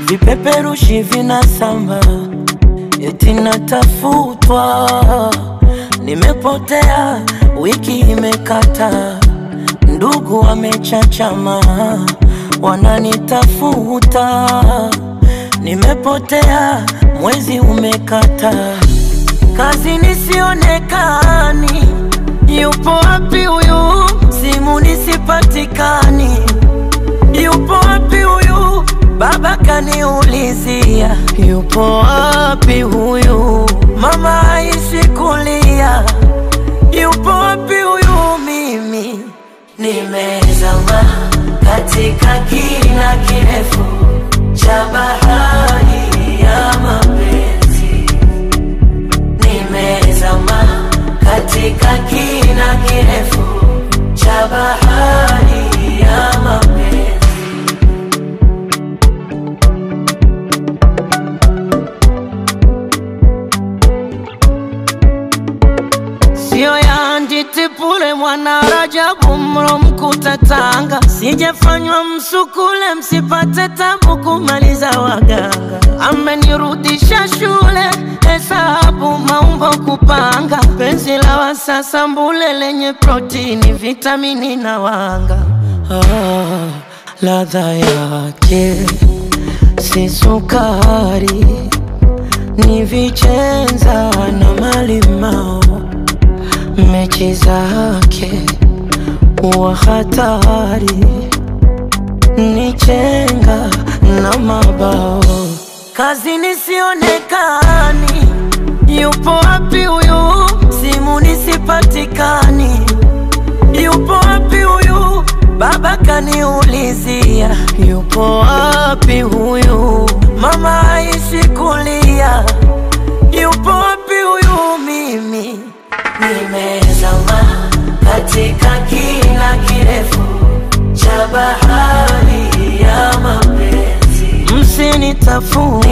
vipeperushi vinasamba, eti natafutwa, nimepotea, wiki imekata, ndugu wamechachama, wananitafuta, nimepotea, mwezi umekata, kazi nisionekani, yupo wapi huyu? Simu nisipatikani, yupo wapi huyu? Baba kaniulizia, yupo wapi huyu? Mama aishi kulia, yupo wapi huyu? Mimi nimezama katika kina kirefu cha bahari ya mapenzi, nimezama katika kina kirefu cha bahari ya mapenzi. Sio ya nditipule mwana Rajabu mro mkuta Tanga, sijafanywa msukule msipate tabu kumaliza waganga. Amenirudisha shule hesabu maumbo kupanga, penzi la wasasa mbule lenye protini, vitamini na wanga. Ah, ladha yake si sukari, ni vichenza na malimao mechi zake wa hatari ni chenga na mabao, kazi nisionekani, yupo wapi huyu? Simu nisipatikani, yupo wapi huyu? Baba kaniulizia, yupo wapi huyu? Mama aishi kulia, yupo wapi huyu? Mimi nimezama katika kina kirefu cha bahari ya mapenzi, msinitafute